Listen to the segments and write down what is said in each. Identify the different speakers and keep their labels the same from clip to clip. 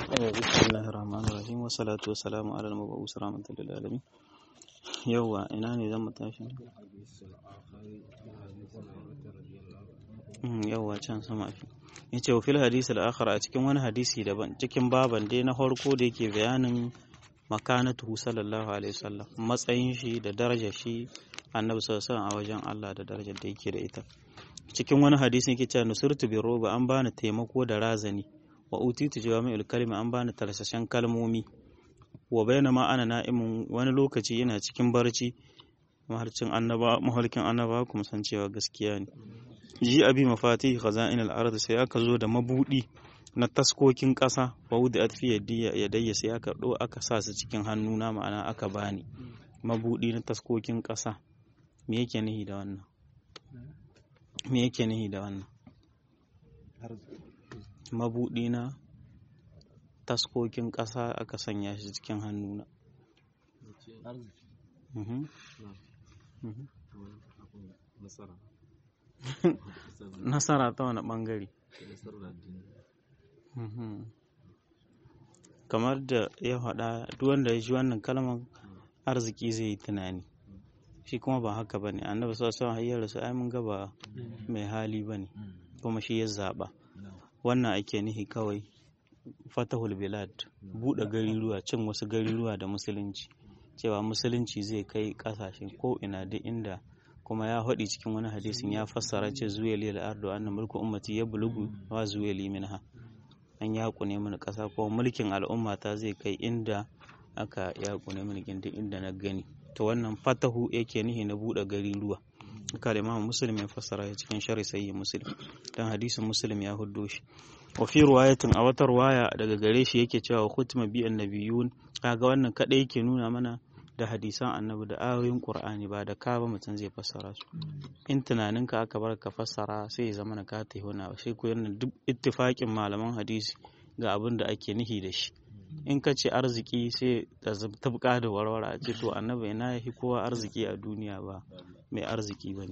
Speaker 1: بسم الله الرحمن الرحيم والصلاة والسلام على المبعوث رحمة للعالمين يوا ina ne zan mu tashi yawwa can sama fi yace wa fil hadisi al-akhar a cikin wani hadisi daban cikin baban dai na farko da yake bayanin makanatu sallallahu alaihi wasallam matsayin shi da darajar shi annabi sallallahu alaihi a wajen Allah da darajar da yake da ita cikin wani hadisi yake cewa nusirtu bi roba an bani taimako da razani wa utitu jawami'ul kalima an bani tarsashen kalmomi wa bainama ana na'imun wani lokaci yana cikin barci maharcin annaba mahalkin annaba kuma san cewa gaskiya ne ji abi mafati khaza'in al-ard sai aka zo da mabudi na taskokin ƙasa wa wudi atfi yadayya sai aka do aka sa su cikin hannuna ma'ana aka bani mabudi na taskokin ƙasa me yake nihi da wannan me yake nihi da wannan mabuɗi na taskokin ƙasa aka sanya shi cikin hannuna nasara ta wani ɓangare kamar da ya faɗa duk wanda ya ji wannan kalmar arziki zai yi tunani shi kuma ba haka ba ne annabi sassan hayyar rasu ai mun gaba mai hali ba ne kuma shi ya zaɓa wannan ake nihi kawai fatahul bilad buɗe gariruwa cin wasu gariruwa da musulunci cewa musulunci zai kai ƙasashe ko ina duk inda kuma ya haɗi cikin wani hadisin ya fassara ce zuweli al'ardu annan mulkin ummati ya bulugu wa zuweli minha an ya ne mini ƙasa ko mulkin al'umma ta zai kai inda aka ya ne mini duk inda na gani to wannan fatahu yake nihi na buɗe gariruwa haka da imamu muslim ya fassara ya cikin shari sayyi muslim dan hadisin muslim ya huddo shi wa fi riwayatin a wata riwaya daga gare shi yake cewa khutma bi annabiyun kaga wannan kadai yake nuna mana da hadisan annabi da ayoyin qur'ani ba da ka ba mutum zai fassara su in tunaninka aka bar ka fassara sai ya zama na ka ta hona sai ko yana duk ittifaƙin malaman hadisi ga abin da ake nihi da shi in ka ce arziki sai da tabka da warware a ce to annabi ina yafi kowa arziki a duniya ba mai arziki ba ne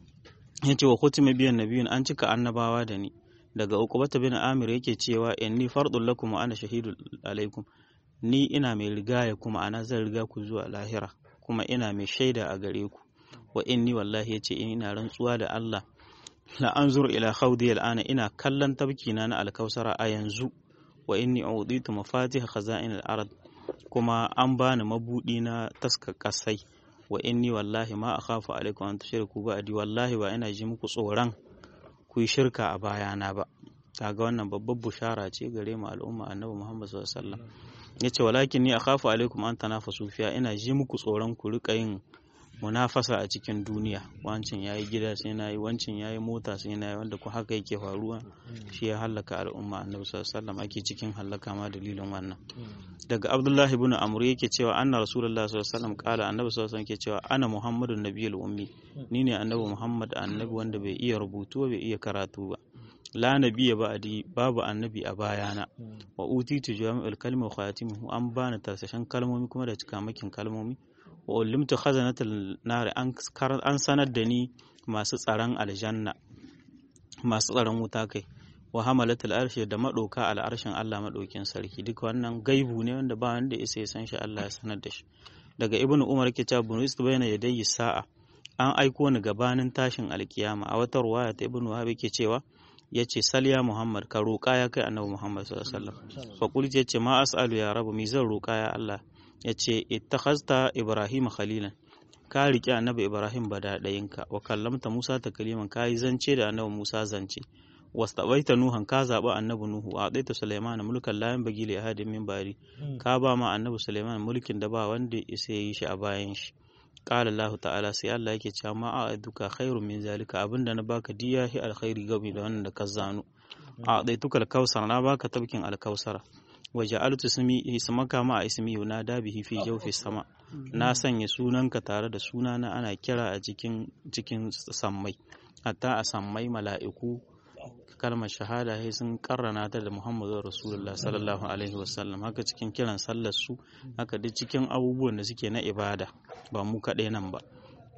Speaker 1: ya ce wa kutume biyan nabiyun an cika annabawa da ni daga ukubata bin amir yake cewa inni fardun lakum wa ana shahidu alaikum ni ina mai rigaya kuma ana zan riga ku zuwa lahira kuma ina mai shaida a gare ku wa inni wallahi yace ina rantsuwa da Allah la anzur ila khawdi al'ana ina kallon tabkina na alkausara a yanzu wa inni uditu mafatih khaza'in al-ard kuma an bani mabudi na taskar kasai wa inni wallahi ma akhafu alaikum an tushriku ba'di wallahi ba ina ji muku tsoron ku yi shirka a bayana ba kaga wannan babbar bushara ce gare mu al'umma annabi Muhammad sallallahu alaihi wasallam yace walakin ni akhafu alaikum an tanafasu fiya ina ji muku tsoron ku rika yin munafasa a cikin duniya wancin yayi gida sai nayi wancin yayi mota sai nayi wanda ku haka yake faruwa shi ya halaka al'umma annabi sallallahu alaihi wasallam ake cikin halaka ma dalilin wannan daga abdullahi ibn amr yake cewa anna rasulullahi sallallahu alaihi wasallam kala annabi sallallahu alaihi wasallam yake cewa ana muhammadun nabiyul ummi ni ne annabi muhammad annabi wanda bai iya rubutu bai iya karatu ba la nabiyya ba'di babu annabi a bayana wa utitu jami'ul kalmi wa khatimuhu an bani tarsashen kalmomi kuma da cikamakin kalmomi wa ulimtu khazanatul nar an sanar da ni masu tsaron aljanna masu tsaron wuta kai wa hamalatul arshi da madoka al'arshin Allah madokin sarki duk wannan gaibu ne wanda ba wanda ya sai san shi Allah ya sanar da shi daga ibnu umar ke cewa bunu istu bayna yadayi sa'a an aiko ni gabanin tashin alkiyama a wata ruwaya ta ibnu wahab ke cewa yace salya muhammad ka roƙa ya kai annabi muhammad sallallahu alaihi wasallam fa qul yace ma as'alu ya rabu mi zan roƙa ya Allah yace ittakhazta ibrahim khalilan ka riƙe annabi ibrahim badadayinka wa kallamta musa takliman kai zance da annabi musa zance wastabaita nuhan ka zaɓi annabi nuhu a ɗaita suleiman mulkan layan bagi li ahadin min bari ka ba ma annabi suleiman mulkin da ba wanda isa yi shi a bayan shi qala allah ta'ala sai allah yake cewa ma a duka khairun min zalika abinda na baka diya hi alkhairi game da wannan da ka zano a ɗaituka alkausar na baka tabkin alkausara wa ja'altu ismi ismaka ma a ismi na dabihi fi jawfi sama na sanya sunanka tare da sunana ana kira a cikin cikin sammai hatta a sammai mala'iku kalmar shahada sai sun karrana ta da Muhammadu Rasulullah sallallahu alaihi wasallam haka cikin kiran sallar su haka duk cikin abubuwan da suke na ibada ba mu kaɗai nan ba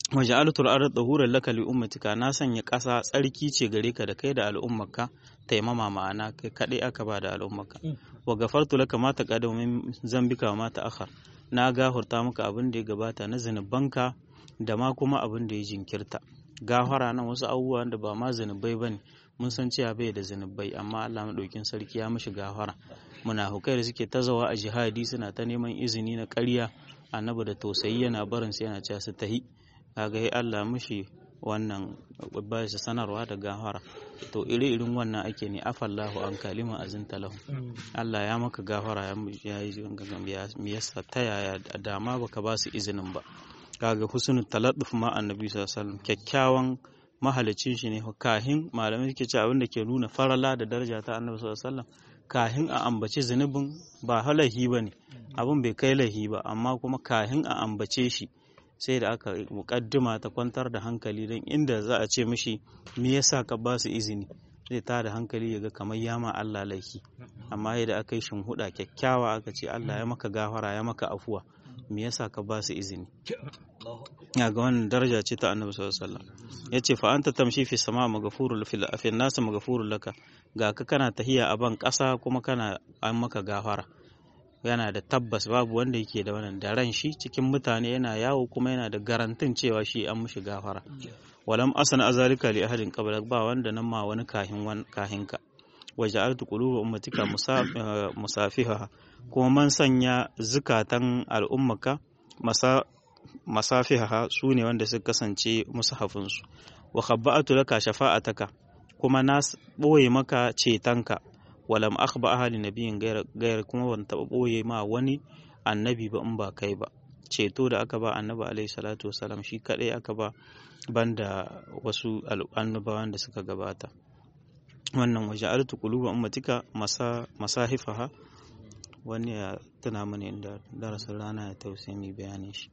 Speaker 1: waja'altu al-ardha tahuran laka li ummatika na sanya ƙasa tsarki ce gare ka da kai da al'ummarka taimama ma'ana kai kadai aka ba da al'ummarka wa gafartu laka ma taqaddama min zambika wa ma ta'akhkhar na gafarta maka abin da ya gabata na zinubanka da ma kuma abin da ya jinkirta gafara nan wasu abubuwan da ba ma zinubai bane mun san cewa bai da zinubai amma Allah madaukin sarki ya mishi gafara munafukai da suke tazawa a jihadi suna ta neman izini na ƙarya annabi da tausayi yana barin su yana cewa su tahi kaga ya Allah mishi wannan ba su sanarwa da gafara to iri irin wannan ake ne afallahu an kalima azinta lahu Allah ya maka gafara ya yi me yasa ta yaya dama baka ba su izinin ba kaga husnul taladduf ma annabi sallallahu alaihi wasallam kyakkyawan mahalicin shi ne kahin malamai suke ce abin da ke nuna farala da daraja ta annabi sallallahu alaihi wasallam kahin a ambaci zunubin ba halahi ba ne abin bai kai lahi ba amma kuma kahin a ambace shi sai da aka mukaddima ta kwantar da hankali don inda za a ce mishi me yasa ka ba su izini zai ta da hankali ya ga kamar yama Allah laifi amma yadda aka yi huda kyakkyawa aka ce Allah ya maka gafara ya maka afuwa me yasa ka ba su izini ya ga wannan daraja ce ta annabi sallallahu alaihi wasallam yace fa anta tamshi fi sama maghfurul fil fi nas maghfurul laka ga ka kana tahiya a ban kasa kuma kana an maka gafara yana da tabbas babu wanda yake da wannan da ran shi cikin mutane yana yawo kuma yana da garantin cewa shi an mishi gafara walam asana azalika li ahadin qabla ba wanda nan ma wani kahin wan kahin ka waja'altu quluba ummatika musafiha kuma man sanya zukatan al'ummaka masa masafiha su ne wanda suka kasance musahafinsu wa khabba'atu laka shafa'ataka kuma na boye maka cetonka walam akhba ahli nabiyin gayar kuma ban taba boye ma wani annabi ba in ba kai ba ceto da aka ba annabi alaihi salatu wasalam shi kadai aka ba banda wasu annabawan da suka gabata wannan waje altu quluba ummatika masa masahifaha wani ya tuna mana inda darasin rana ya tausayi mai bayanin shi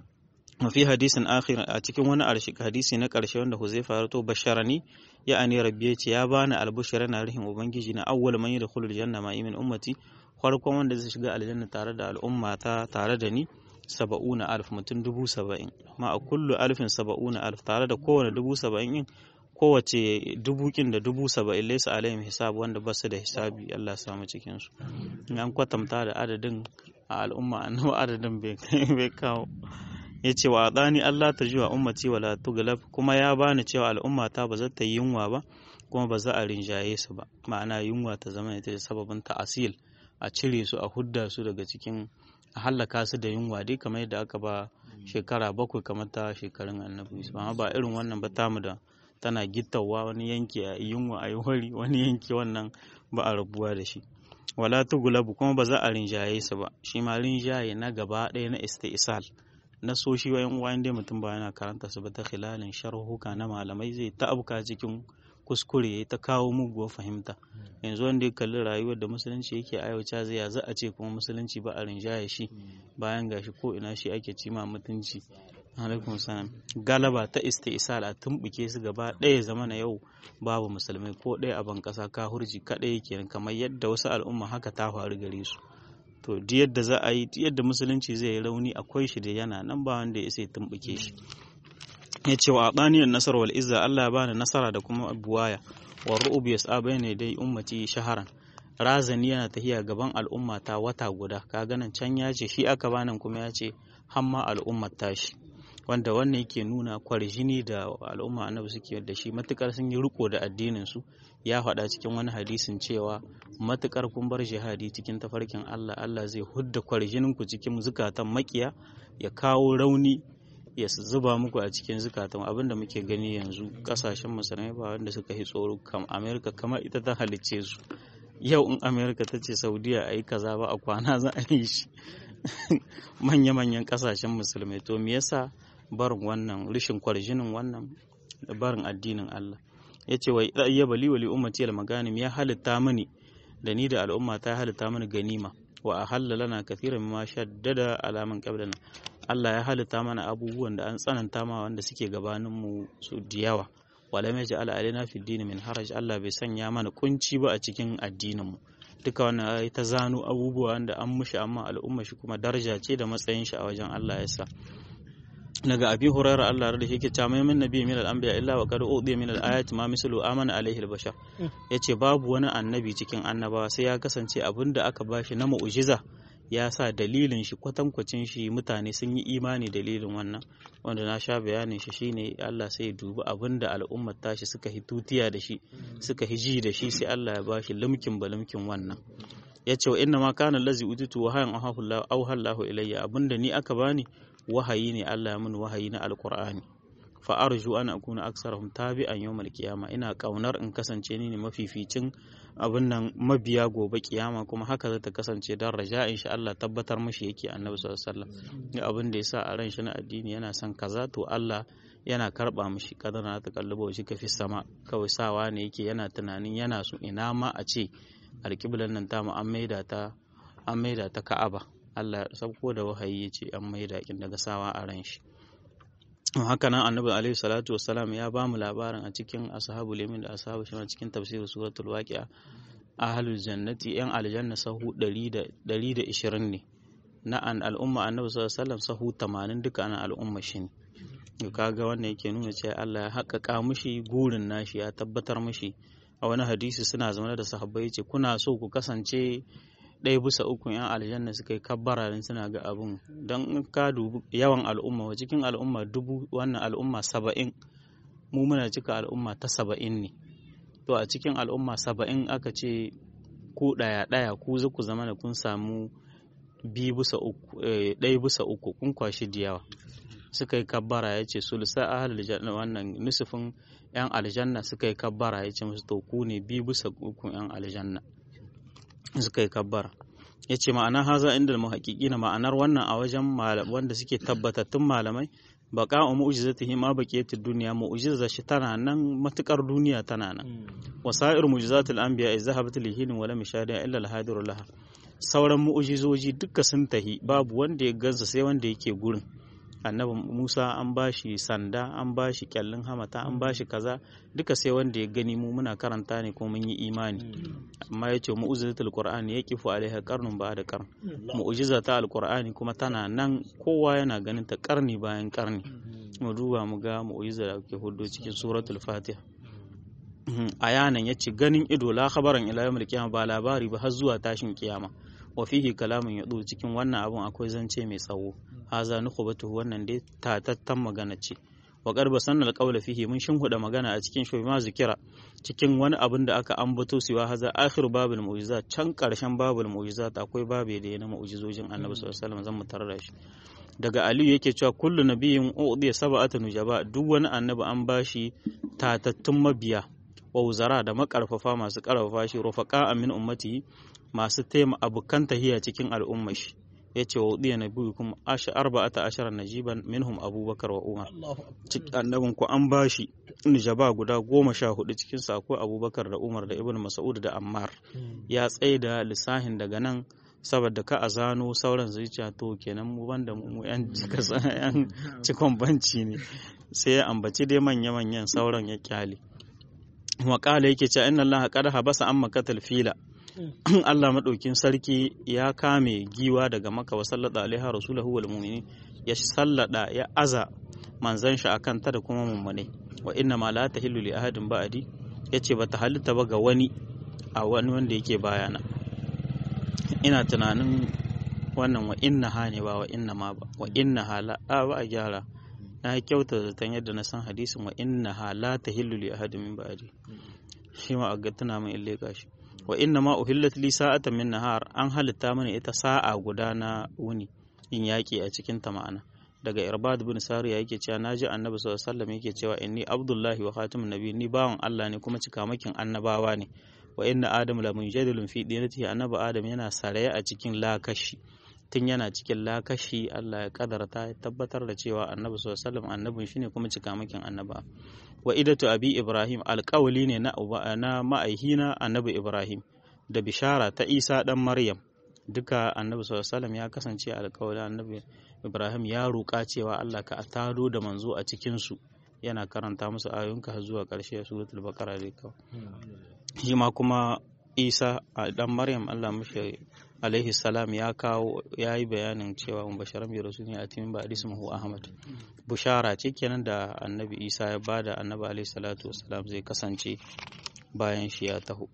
Speaker 1: mafi hadisin akhir a cikin wani hadisi na karshe wanda huzaifa ya rato basharani ya ani rabbi ya ce ya bani albushara na rihin ubangiji na awwal man yadkhulu aljanna ma min ummati farkon wanda zai shiga aljanna tare da al'umma ta tare da ni saba'una alf mutum dubu saba'in ma a kullu alfin saba'una alf tare da kowane dubu saba'in yin kowace dubu kin da dubu saba'in laisa alaihim hisab wanda basu da hisabi Allah samu cikin su an kwatanta da adadin a al'umma annabi adadin bai kawo ya ce wa adani Allah ta jiwa ummati wala tuglab kuma ya bani cewa al'umma ta ba za ta yi yunwa ba kuma ba za a rinjaye su ba ma'ana yunwa ta zama ita da sababin ta'asil a cire su a hudda su daga cikin a hallaka su da yunwa dai kamar yadda aka ba shekara bakwai kamar ta shekarun annabi amma ba irin wannan ba tamu da tana gittawa wani yanki a yunwa a yi wari wani yanki wannan ba a rabuwa da shi wala tugulabu kuma ba za a rinjaye su ba shi ma rinjaye na gaba ɗaya na istisal na so shi wa uwa dai mutum ba yana karanta su ba ta khilalin sharhuka na malamai zai ta abuka cikin kuskure ya ta kawo muguwar fahimta yanzu wanda ya kalli rayuwar da musulunci yake aiwata zai ya za a ce kuma musulunci ba a rinjaye shi bayan gashi ko ina shi ake cima mutunci alaikum salam galaba ta istisal a tumbuke su gaba ɗaya zama na yau babu musulmai ko ɗaya a ban ƙasa ka hurji kaɗai yake kamar yadda wasu al'umma haka ta faru gare su to duk yadda za a yi duk yadda musulunci zai yi rauni akwai shi da yana nan ba wanda ya sai tumbuke shi ya ce wa adaniyar nasar wal izza Allah ya bani nasara da kuma buwaya wa ru'ub yas'a bayna dai ummati shaharan razani yana tahiya gaban al'umma ta wata guda ka ganin can ya ce shi aka bani kuma ya ce hamma al'ummar tashi wanda wannan yake nuna kwarjini da al'umma annabi suke da shi matukar sun yi riko da addinin su ya faɗa cikin wani hadisin cewa matukar kun bar jihadi cikin tafarkin Allah Allah zai hudda kwarjinin ku cikin zukatan makiya ya kawo rauni ya zuba muku a cikin zukatan abinda muke gani yanzu kasashen musulmai ba wanda suka yi tsoro kam Amerika kamar ita ta halicce su yau in Amerika ta ce Saudiya a yi kaza ba a kwana za a yi shi manya-manyan kasashen musulmai to me yasa barin wannan rishin kwarjinin wannan da barin addinin Allah ya ce wa iya bali wali ummati al maganim ya halitta mini da ni da al'umma ta halitta mini ganima wa ahalla lana kathiran mimma shaddada alaman qablana Allah ya halitta mana abubuwan da an tsananta ma wanda suke gabanin mu su da yawa wala mai ja'ala alaina fi dini min haraj Allah bai sanya mana kunci ba a cikin addinin mu duka wannan ai ta zano abubuwa da an mushi amma al'umma shi kuma daraja ce da matsayin shi a wajen Allah ya sa daga abi hurairah Allah da yake cewa mai nabi min al-anbiya illa wa qad udiya min al-ayati ma mislu amana alaihi al-bashar yace babu wani annabi cikin annabawa sai ya kasance abinda aka bashi na mu'jiza ya sa dalilin shi kwatankwacin shi mutane sun yi imani dalilin wannan wanda na sha bayanin shi shine Allah sai ya dubi abinda al'ummar tashi suka hi tutiya da shi suka hi ji da shi sai Allah ya bashi limkin balimkin wannan ya ce wa inna ma kana lazi utitu wahayan auhallahu ilayya abinda ni aka bani wahayi ne Allah ya mun wahayi na alqur'ani fa arju an akuna aksarahum tabi'an yawmal qiyama ina kaunar in kasance ni ne mafificin abin nan mabiya gobe kiyama kuma haka za ta kasance dan raja insha Allah tabbatar mashi yake annabi sallallahu alaihi wasallam abin da yasa a ran shi na addini yana son kaza to Allah yana karba mishi kadana ta kalluba shi kafi sama kawai sawa ne yake yana tunanin yana so ina ma a ce alƙiblan nan tamu an maida ta an maida ta Ka'aba Allah sabko da wahayi ya ce an maida kin daga sawa a ran shi haka nan annabi alaihi salatu wassalam ya ba mu labarin a cikin ashabu limin da ashabu shi cikin tafsirin suratul waqi'a ahlul jannati yan aljanna sahu 120 ne na an al'umma annabi sallallahu alaihi wasallam sahu 80 duka ana al'umma shi ne kaga wannan yake nuna cewa Allah ya haƙƙaƙa mushi gurin nashi ya tabbatar mushi a wani hadisi suna zama da sahabbai ce kuna so ku kasance ɗaya bisa uku yan aljanna suka yi kabbara din suna ga abun don ka dubi yawan al'umma wa cikin al'umma dubu wannan al'umma saba'in mu muna cika al'umma ta saba'in ne to a cikin al'umma saba'in aka ce ku ɗaya ɗaya ku za ku zama da kun samu biyu bisa uku ɗaya bisa uku kun kwashi da yawa suka yi kabbara ya ce sulsa ahalul janna wannan nusufin yan aljanna suka yi kabbara ya ce musu to ku ne biyu bisa uku yan aljanna suka yi kabbara ya ce ma'ana haza inda muhaƙiƙi na ma'anar wannan a wajen wanda suke tabbatattun malamai baka wa mu'jizatihi ma baqiyatid duniya mu'jiza shi tana nan matukar duniya tana nan wasa'ir mu'jizatul anbiya izhabat lihin wa lam yashada illa al-hadir laha sauran mu'jizoji duka sun tahi babu wanda ya gansa sai wanda yake gurin annabi Musa an bashi sanda an bashi kyallin hamata an bashi kaza duka sai wanda ya gani mu muna karanta ne ko mun yi imani amma ya ce mu'ujizatul qur'ani ya kifu alaiha qarnun ba da qarn mu'ujiza ta alqur'ani kuma tana nan kowa yana ganin ta karni bayan karni mu duba mu ga mu'ujiza da ke hudu cikin suratul fatiha a yanan ya ce ganin ido la khabaran ila yawmil qiyamah ba labari ba har zuwa tashin kiyama wa fihi kalamun yadu cikin wannan abun akwai zance mai tsawo haza nukhbatu wannan dai tatattan magana ce wa qarba sanna alqawla fihi mun shinhuda magana a cikin shi ma zikira cikin wani abin da aka ambato siwa haza akhir babul mu'jizat can karshen babul mu'jizat akwai babe da yana mu'jizojin annabi sallallahu alaihi wasallam zan mu tarar shi daga aliyu yake cewa kullu nabiyyin udiya sab'atu nujaba duk wani annabi an bashi tatattun mabiya wa wuzara da makarfafa masu karfafa shi rufaqa min ummati masu taima abokan tahiya cikin al'ummar shi ya ce wa udiya nabi kuma asha arba'ata ashara najiban minhum abubakar wa umar annabin ku an bashi nijaba guda goma sha hudu cikin sa akwai abubakar da umar da ibn mas'ud da ammar ya tsaye da lissahin daga nan saboda ka a zano sauran zuciya to kenan mu banda mu yan yan cikon banci ne sai ya ambaci dai manya manyan sauran ya kyale wa kala yake cewa inna allaha qad habasa amma katal fila Allah maɗaukin sarki ya kame giwa daga maka wa sallada alaiha rasulahu wal mu'minin ya sallada ya aza manzan shi akan ta da kuma mummune wa inna ma la tahillu li ahadin ba'di yace bata halitta ba ga wani a wani wanda yake bayana ina tunanin wannan wa inna ha ne ba wa inna ma ba wa inna ha la a ba a gyara na kyauta zaton yadda na san hadisin wa inna ha la tahillu li ahadin min ba'di shi ma a ga tuna min ille gashi wa inna ma uhillat li sa'atan min nahar an halitta mana ita sa'a guda na wuni in yaki a cikin ta ma'ana daga irbad bin sariya yake cewa naji annabi sallallahu alaihi wasallam yake cewa inni abdullahi wa khatimun nabi ni bawan Allah ne kuma cikamakin annabawa ne wa inna adam la munjadilun fi dinatihi annabi adam yana saraye a cikin lakashi tun yana cikin lakashi Allah ya kadarta ya tabbatar da cewa annabi sallallahu alaihi wasallam annabin shine kuma cikamakin annaba wa idatu abi ibrahim alƙawali ne na na ma'aihina annabi ibrahim da bishara ta isa dan maryam duka annabi sallallahu alaihi wasallam ya kasance alƙawali annabi ibrahim ya roƙa cewa Allah ka taro da manzo a cikin su yana karanta musu ayoyinka har zuwa ƙarshe suratul baqara dai kawai shi ma kuma isa a dan maryam allah mashi alaihi salam ya kawo ya yi bayanin cewa mun basharan bi rasulun ya timin ba ismuhu ahmad bushara ce kenan da annabi isa ya bada annabi alaihi salatu wasalam zai kasance bayan shi ya taho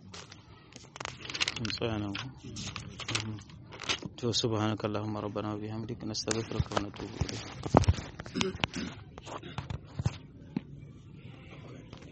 Speaker 1: to subhanakallahumma rabbana wa bihamdika nastaghfiruka wa natubu ilayk